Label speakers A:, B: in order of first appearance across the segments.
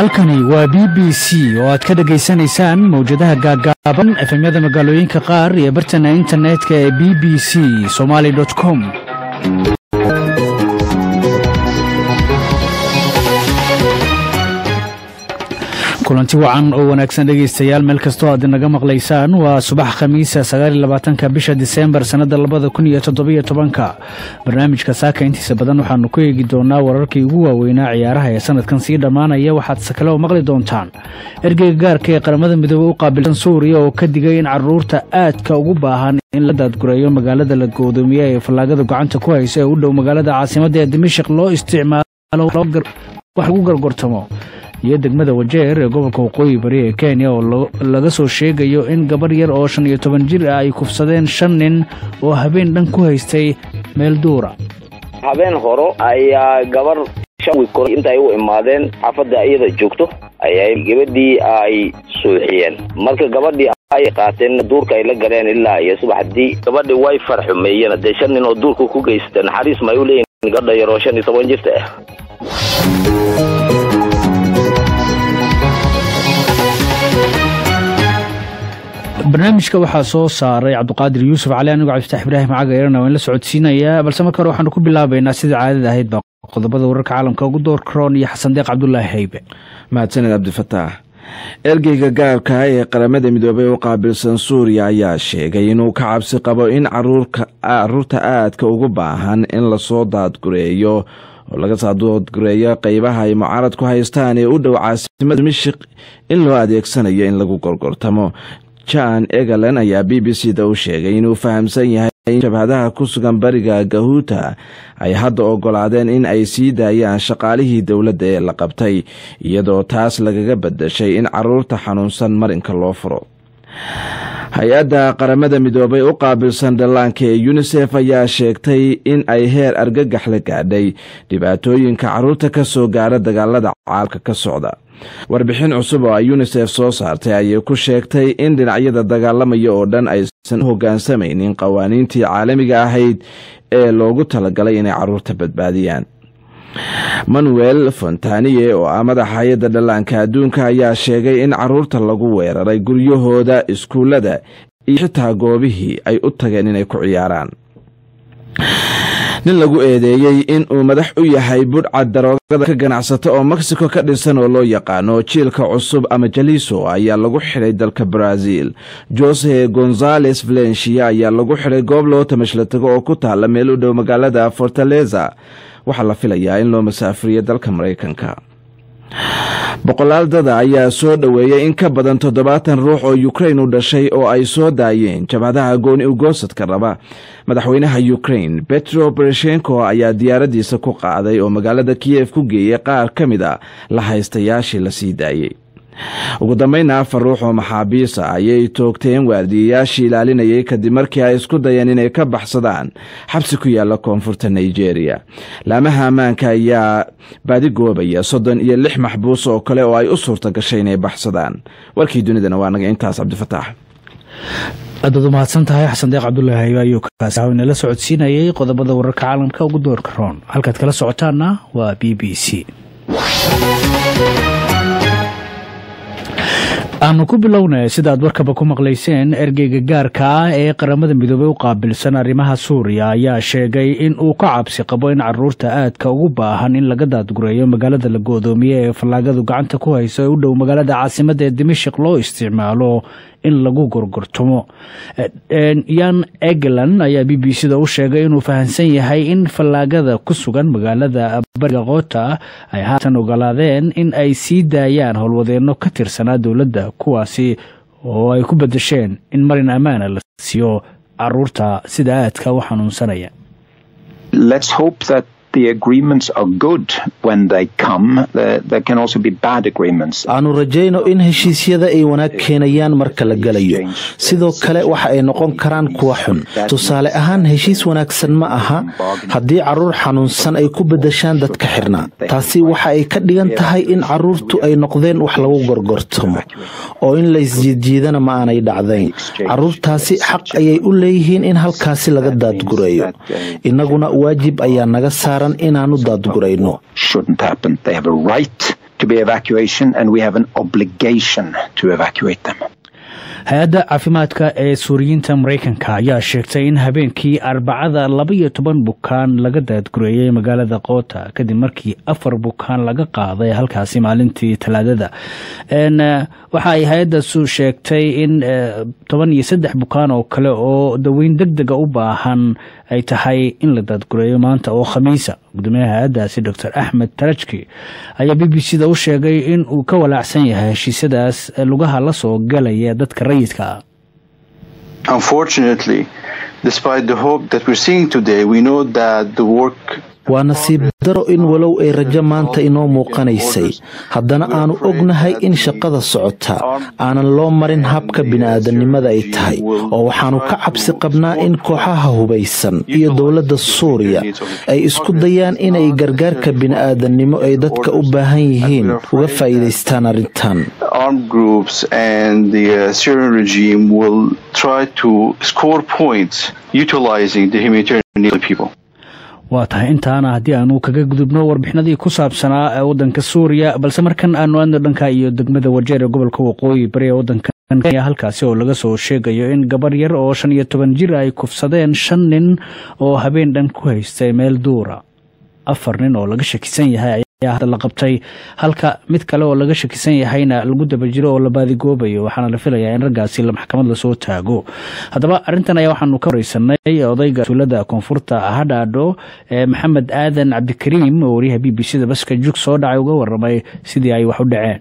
A: halkani waa b b c oo aad ka dhagaysanaysaan mawjadaha gaaggaaban efemyada magaalooyinka qaar iyo bartana internetka ee b b c somaali com kulanti wacan oo wanaagsan dhegaystayaal meel kastoo aad inaga maqlaysaan waa subax khamiisa sagaaliyolabaatanka bisha diseembar sannada labada kun iyo toddobiyo tobanka barnaamijka saaka intiisa badan waxaanu ku eegi doonaa wararkii ugu waaweynaa ciyaaraha ee sanadkan sii dhammaanaya waxaadse kale oo maqli doontaan ergeyga gaarka ee qaramada midoobey u qaabilsan suuriya oo ka digay in caruurta aadka ugu baahan in la daadgureeyo magaalada la goodoomiye ee fallaagada gacanta ku haysa ee u dhow magaalada caasimadda ee dimashik loo isticmaalo wax lagu gargortamo iyo degmada wajeer ee gobolka waqooyi bari ee kenya oo laga soo sheegayo in gabarh yar oo shan iyo toban jir ah ay kufsadeen shan nin oo habeen dhan ku haystay meel duura
B: habeen horo ayaa gabar shan wiil kor inta ay u imaadeen xaafadda iyada joogto ayay gabadhii ay suuxiyeen marka gabadhii ay qaateen duurka ay la galeen ilaa iyo subaxdii gabadhii way farxumeeyeen dee shan nin oo duurka ku geysata naxariis ma ay u leeyihin gabadha yar oo shan iyo toban jirta ah
A: barnaamijka waxaa soo saaray cabdiqaadir yuusuf cali anigoo cabdifatax ibraahim caga eerana waan la socodsiinayaa balse marka hore waxaanu ku bilaabaynaa sida caadada ahayd baa qodobada wararka caalamka ugu door karoon iyo xasan deeq cabdulaahi haybe
C: mahadsaned cabdifataax ergeyga gaarka ee qaramada midoobey u qaabilsan suuriya ayaa sheegay inuu ka cabsi qabo in caruurta aadka ugu baahan in lasoo daadgureeyo oo laga saadoodgureeyo qeybaha ay mucaarad ku haystaan ee u dhow caasimada dimashik in loo adeegsanayo in lagu gorgortamo jan egalen ayaa b b c da u sheegay inuu fahamsan yahay in jabhadaha ku sugan bariga gahuuta ay hadda ogolaadeen in ay sii daayaan shaqaalihii dowladda ee la qabtay iyadoo taas lagaga badashay in caruurta xanuunsan marinka loo furo hay-adda qaramada midoobay u qaabilsan dhallaanka ee yunisef ayaa sheegtay in ay heer argagax la gaadhay dhibaatooyinka caruurta ka soo gaara dagaalada caalka ka socda warbixin cusub oo ay yunisef soo saartay ayay ku sheegtay in dhinacyada dagaalamaya oo dhan aysan u hoggaansamaynin qawaaniintii caalamiga ahayd ee loogu talagalay inay caruurta badbaadiyaan manuel fontaniye oo ah madaxa hay-adda dhallaanka adduunka ayaa sheegay in caruurta lagu weeraray guryahooda iskuullada iyo xitaa goobihii ay u tageen inay ku ciyaaraan nin lagu eedeeyey in uu madax u yahay budhcad daroogada ka ganacsata oo mexico ka dhinsan oo loo yaqaano jiilka cusub ama jaliso ayaa lagu xidhay dalka brazil jose gonzales valencia ayaa lagu xidhay goob loo tamashla tago oo ku taala meel u dhow magaalada fortaleza waxaa la filayaa in loo masaafuriyo dalka maraykanka boqolaal dada ayaa soo dhoweeyay in ka badan toddobaatan ruux oo ukrain u dhashay oo ay soo daayeen jabhadaha gooni ugoosadka raba madaxweynaha ukrain betro bereshenko ayaa diyaaradiisa ku qaaday oo magaalada kiyef ku geeyey qaar ka mid a la haystayaashii la sii daayey ugu dambayna afar ruux oo maxaabiisa ayay toogteen waardiyayaashii ilaalinayay kadib markii ay isku dayeen inay ka baxsadaan xabsi ku yaala koonfurta nigeria laamaha ammaanka ayaa baadigoobaya soddon iyo lix maxbuus oo kale oo ay u suurta gashay inay baxsadaan warkii dunidana waa naga intaas cabdifataax
A: aadaad u mahadsan tahay xasan deeq cabdulaahi haybe ayuu kaasi inala socodsiinayay qodobada wararka caalamka ugu doorka roon halkaad kala socotaanna waa b b c aanu ku bilownay sida aad warkaba ku maqlayseen ergeyga gaarka ah ee qaramada midoobey u qaabilsan arrimaha suuriya ayaa sheegay in uu ka cabsi qabo in caruurta aadka ugu baahan in laga daadgureeyo magaalada la goodoomiye ee fallaagadu gacanta ku hayso ee u dhow magaalada caasimadda ee dimashik loo isticmaalo in lagu gorgortamo yan eglan ayaa b b c da u sheegay inuu fahamsan yahay in fallaagada ku sugan magaalada bariga koota ay haatan ogolaadeen in ay sii daayaan howlwadeenno ka tirsanaa dowladda kuwaasi oo ay ku bedesheen in marin ammaana la siiyo caruurta sida aadka u xanuunsanaya
D: aanu rajayno in heshiisyada ay wanaag keenayaan marka la gelayo sidoo kale waxa ay noqon karaan kuwa xun tusaale ahaan heshiis wanaagsan ma aha haddii caruur xanuunsan ay ku bedeshaan dadka xirnaa taasi waxa ay ka dhigan tahay in caruurtu ay noqdeen wax lagu gorgortamo oo in laysjiidjiidana ma aanay dhacdayn caruurtaasi xaq ayay u leeyihiin in halkaasi laga daadgureeyo innaguna waajib ayaa naga saaran inaanu daadgurayno
E: to be evacuation and we have an obligation to evacuate them.
A: hay-adda caafimaadka ee suuriyiinta maraykanka ayaa sheegtay in habeenkii arbacada labaiyo toban bukaan laga daadgureeyey magaalada koota kadib markii afar bukaan laga qaaday halkaasi maalintii talaadada waxa ay hay-addasu sheegtay in toban iyo saddex bukaan oo kale oo daweyn deg dega u baahan ay tahay in la daadgureeyo maanta oo khamiisa gudoomiyaha hay-addaasi docor axmed tarajki ayaa b b c da u sheegay in uu ka walaacsan yahay heshiisyadaas lugaha la soo galaya dadka rayidka ah
F: Unfortunately, despite the hope that we're seeing today, we know that the work
D: waa nasiib daro in walow ay rajo maanta inoo muuqanaysay haddana aanu ognahay in shaqada socota aanan loo marin habka bini'aadanimada ay tahay oo waxaannu ka cabsi qabnaa in kooxaha hubaysan iyo dowladda suuriya ay isku dayaan inay gargaarka bini'aadannimo ay dadka u baahan yihiin uga faa'iidaystaan arrintan
F: armed groups and the uh, Syrian regime will try to score points utilizing the humanitarian needs of people.
A: waa tahay intaana haddii aanu kaga gudubno warbixinadii ku saabsanaa ee waddanka suuriya balse markan aanu aadno dhanka iyo degmada wajeer ee gobolka waqooyi bari ee waddanka kenya halkaasi oo laga soo sheegayo in gabar yar oo shan iyo toban jir ay kufsadeen shan nin oo habeen dhan ku haystay meel duura afar nin oo laga shakisan yahay ayaa hadda la qabtay halka mid kale oo laga shakisan yahayna lagu daba jiro oo la baadigoobayo waxaana la filayaa in raggaasi maxkamad lasoo taago haddaba arrintan ayaa waxaanu ka wareysanay odayga tuulada koonfurta hadhaadho ee maxamed aadan cabdikariim oo wariyaha b b c da baska jug soo dhacay uga waramay sidii ay wax u dhaceen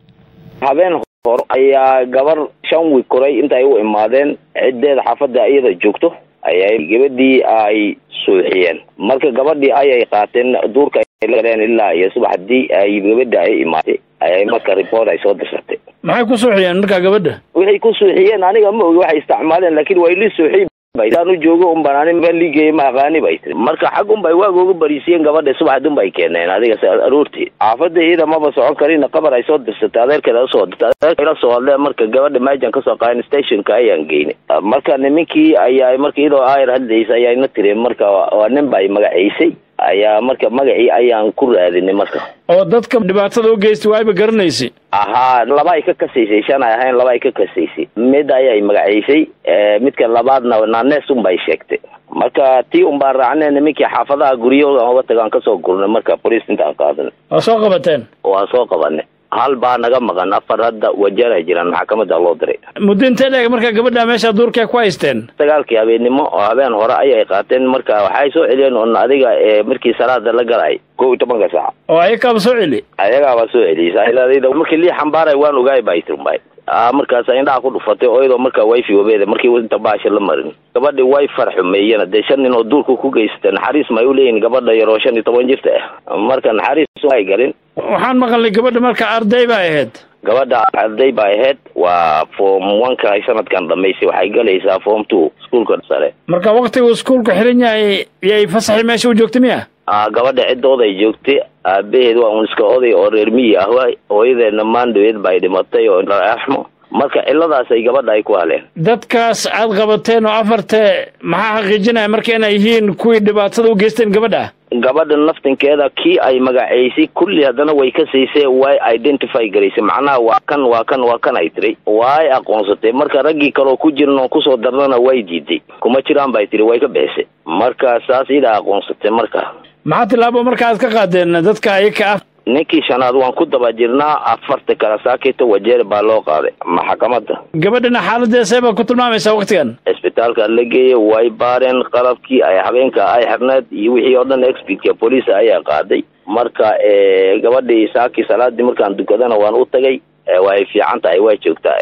B: habeen hor ayaa gabar shan wiig koray intaay u imaadeen ciddeeda xaafadda iyada joogto ayay gabadhii ay suuxiyeen marka gabadhii ayay qaateen duurka galeen ilaa iyo subaxdii ay gabadha ay imaatay ayay marka report ay soo dirsatay
A: maxay ku suuxiyeen markaa gabadha
B: waxay ku suuxiyeen aniga ma ogi waxay isticmaaleen laakiin way li suuxiy anu joogo un baan ani baan liigaya ma aqaani bay tiri marka xag un bay waaga uga bariisiyeen gabadha subaxd un bay keeneen adiga aroortii xaafadda iyada maba socon karin qabar ay soo dirsatay adeerkeeda usoo dirtay adeerkeeda soo hadle marka gabadha maajan kasoo qaadan stationka ayaan geynay marka nimankii ayaa marka iyadoo ayar hadlaysa ayaana tireen marka waa nin bay magaciisay ayaa marka magacii ayaan ku raadinay marka
A: oo dadka dhibaatada u geystay waayba garanaysay
B: ahaa laba ay ka kasaysay shan ay ahayn laba ay ka kasaysay mid ayay magaciisay midka labaadna naanees un bay sheegtay marka tii un baan raacnay nimankii xaafadaha guryahooda oga tagaan kasoo gurnay marka boliis intaan qaadanay
A: waa soo qabateen
B: waa soo qabanay hal baa naga maqan afar hadda wajeer ay jiraan maxkamada loo diray
A: muddo intee dheeg markaa gabadha meesha duurkee ku haysteen
B: sagaalkii habeennimo oo habeen hore ayay qaateen marka waxay soo celiyeen un adiga markii salaada la galay kow iyo tobanka saac
A: oo ayakaaba soo celi
B: ayagaaba soo celiyay markii lii xambaaray waan ogaay bay tirmbay markaas indhaha ku dhufatay oo iyadoo marka wifi wabeeda markii inta baasha la marin gabadhi way farxumeeyeen dee shan nin oo duurka ku geysatay naxariis ma ay uleeyihin gabadha yar oo shan iyo toban jirta ah marka naxariis ay galin
A: waxaan maqalnay gabadha marka arday bay ahayd
B: gabadha arday bay ahayd waa form oneka ay sanadkan dhamaysay waxay galaysaa form two iskuolka sare
A: marka waktigu iskuolku xiran yahay yay fasaxi meesha u joogtay miya
B: gabadha ciddooda ay joogtay aabaheed waa un iska oday oo reer miyi ah hooyadeedna maandhaweed bay dhimatay oo axmo marka ciladaas ay gabadha ay ku haleen
A: dadkaas aad qabateen oo afartee maxaa xaqiijinaya marka inay yihiin kuwii dhibaatada u geysteen gabadha
B: gabadha naftinkeeda kii ay magacaysay kulli haddana way ka siisay way identify garaysay macnaha waa kan waa kan waa kan ay tiri way aqoonsatay marka raggii kaleo ku jiran oo kusoo darnana way diiday kuma jiraan bay tiri way ka bixisay marka saas idaa aqoonsatay marka
A: maxaa tilaabo marka aad ka qaadeen dadka ayaka ah
B: ninkii shanaad waan ku daba jirnaa afarta kala saakita wajeer baa loo qaaday maxkamada
A: gabadhana xaaladeesee baad ku tilmaamaysaa waktigan
B: cisbitaalka la geeyay way baareen qalabkii ay habeenka ay xirneed iyo wixii oo dhan expertka booliisa ayaa qaaday marka gabadhii saakii salaadii markaan dukadana waan u tagay way fiican tahay waa joogtaa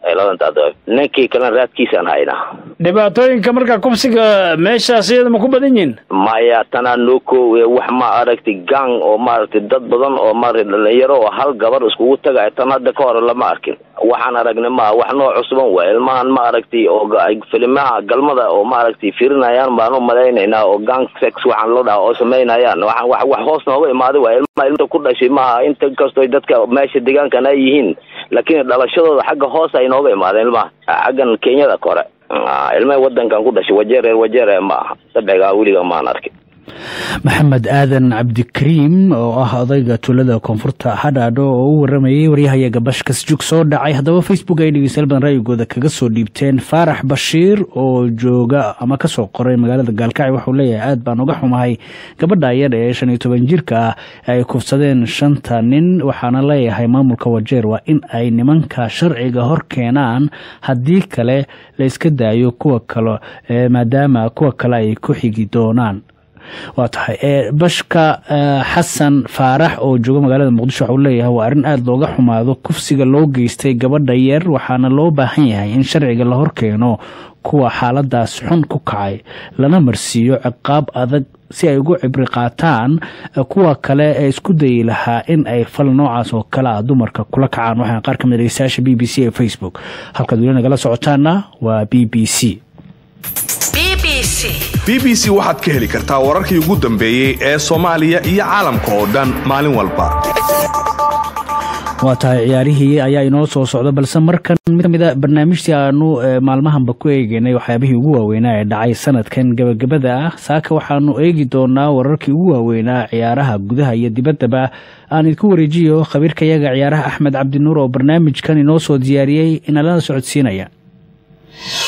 B: ninkii kalena raadkiisaan haynaa
A: dhibaatooyinka markaa kubsiga meeshaas iyada ma ku badan yihin
B: maya tanaa noo koowe wax ma aragtay gang oo maaragtay dad badan oo maaragtay dhalinyaro oo hal gabar iskugu tagay tan hadda ka hore lama arkin waxaan aragnay maa wax noo cusban waa ilmahan ma aragtay oo filimaha galmada oo maaragtay firinayaan baan u malaynaynaa oo gang sex waxaan la dhaha oo samaynayaan waxaan wax wax hoos nooga imaaday waa ilmaha ilmta ku dhashay maaha inta kastoo dadka meesha deegaankan ay yihiin laakiin dhalashadooda xagga hoos ay nooga imaadeen ilmaha xaggan kenyada kore ilmaha wadankan ku dhashay wajeer reer wajeer ma aha sabcigaa weliga maan arkin
A: maxamed aadan cabdikariim oo ah odayga tuulada koonfurta hadhaadho oo u waramayay waryahayaga bashkas jug soo dhacay haddaba facebook ay dhegeystayaal badan raayigooda kaga soo dhiibteen faarax bashiir oo jooga ama kasoo qoray magaalada gaalkacyo waxuu leeyahay aad baan uga xumahay gabadha yar ee shan iyo toban jirka ah ay kufsadeen shanta nin waxaana leeyahay maamulka wajeer waa in ay nimanka sharciga hor keenaan haddii kale la iska daayo kuwa kale maadaama kuwa kale ay ku xigi doonaan waa tahay bashka xasan faarax oo jooga magaalada muqdisho waxuu leeyahay waa arrin aada looga xumaado kufsiga loo geystay gabadha yar waxaana loo baahan yahay in sharciga la horkeeno kuwa xaaladaas xun ku kacay lana marsiiyo ciqaab adag si ay ugu cibri qaataan kuwa kale ee isku dayi lahaa in ay fal noocaas oo kale ah dumarka kula kacaan waxaa qaar kamid dhegeystayaasha b b c ee facebook halkaad weli nagala socotaana waa b b c
G: b b c waxaad ka heli kartaa wararkii ugu dambeeyey ee soomaaliya iyo caalamka oo dhan maalin walba
A: waa tahay ciyaarihii ayaa inoo soo socda balse markan mid ka mid a barnaamijtii aanu maalmahanba ku eegeynay waxyaabihii ugu waaweynaa ee dhacay sanadkan gebagabada ah saaka waxaanu eegi doonaa wararkii ugu waaweynaa ciyaaraha gudaha iyo dibaddaba aan idinku wareejiyo khabiirkayaga ciyaaraha axmed cabdinuur oo barnaamijkan inoo soo diyaariyey inalana socodsiinaya